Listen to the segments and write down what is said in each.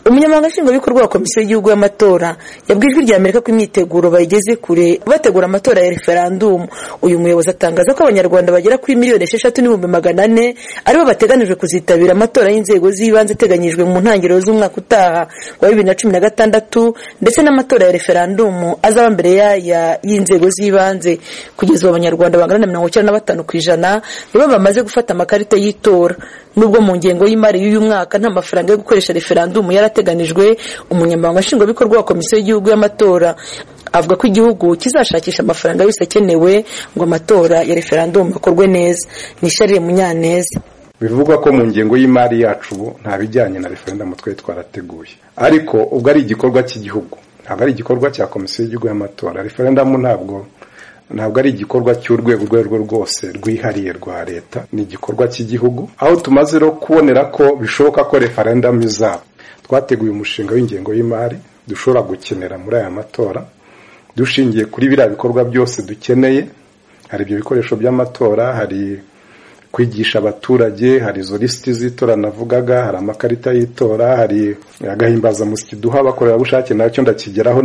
umunyamabanga nshingwabikorwa wa komisiyo y'igihugu y'amatora yabwiye ijwi rya amerika ko imyiteguro bayigeze kure bategura amatora ya referandumu uyu muyobozi atangaza ko abanyarwanda bagera kuri miliyoni esheshatu n'ibihumbi magana ane aribo bateganijwe kuzitabira amatora y'inzego z'ibanze ateganyijwe mu ntangiriro z'umwaka utaha wa bibiri na cumi na gatandatu ndetse n'amatora ya referandumu azaba mbere yaya y'inzego z'ibanze kugeza ubu abanyarwanda bangana na mirongo icyenda na batanu ku ijana nibo bamaze gufata amakarita y'itora nubwo mu ngengo y'imari y'uyu mwaka nta mafaranga yo gukoresha referandumu yarateganijwe umunyamabanga nshingwabikorwa wa komisiyo y'igihugu y'amatora avuga ko igihugu kizashakisha amafaranga yose akenewe ngo amatora ya referandumu akorwe neza ni sharire munyaneza bivugwa ko mu ngengo y'imari yacu nta bijyanye na referandumu twari twarateguye ariko ubwo ari igikorwa cy'igihugu ntabwo ari igikorwa cya komisiyo y'igihugu y'amatora referandumu ntabwo ntabwo ari igikorwa cy'urwego urwo ari rwo rwose rwihariye rwa leta ni igikorwa cy'igihugu aho tumaze no kubonera ko bishoboka ko referendamu izaba twateguye umushinga w'ingengo y'imari dushobora gukenera muri aya matora dushingiye kuri biriya bikorwa byose dukeneye hari ibyo bikoresho by'amatora hari kwigisha abaturage hari izo lisiti z'itora navugaga hari amakarita y'itora hari agahimbazamusyi duha abakorerabushake nacyo ndakigeraho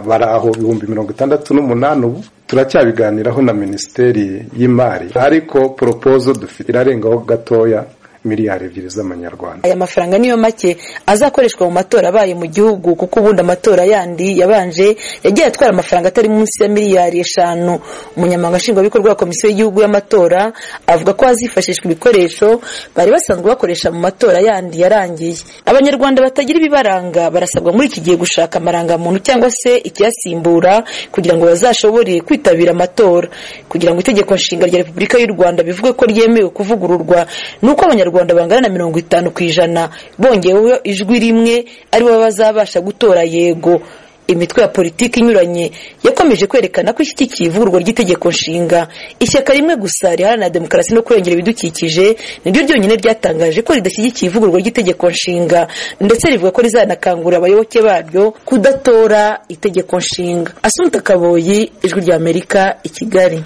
bari aho ibihumbi mirongo itandatu n'umunani ubu turacyabiganiraho na minisiteri y'imari ariko poropozo dufite irarengaho gatoya miliyari ebyiri z'amanyarwanda aya mafaranga niyo make azakoreshwa mu matora abaye mu gihugu kuko ubundi amatora yandi yabanje yagiye atwara amafaranga atari munsi ya miliyari eshanu umunyamabanga nshingwabikorwa wa komisiyo y'igihugu y'amatora avuga ko hazifashishwa ibikoresho bari basanzwe bakoresha mu matora yandi yarangiye abanyarwanda batagira ibibaranga barasabwa muri iki gihe gushaka amarangamuntu cyangwa se ikiyasimbura kugira ngo bazashobore kwitabira amatora kugira ngo itegeko nshinga rya repubulika y'u rwanda bivuge ko ryemewe kuvugururwa ni uko abanyarwanda abanyarwanda bangana na mirongo itanu ku ijana bongeweho ijwi rimwe aribo bazabasha gutora yego imitwe ya politiki inyuranye yakomeje kwerekana ko ishyigikiye ivugurwa ry'itegeko nshinga ishyaka rimwe gusa riharanira demokarasi no kurengera ibidukikije niryo ryonyine ryatangaje ko ridashyigikiye ivugurwa ry'itegeko nshinga ndetse rivuga ko rizanakangurira abayoboke baryo kudatora itegeko nshinga asunika kaboyi ijwi rya amerika i kigali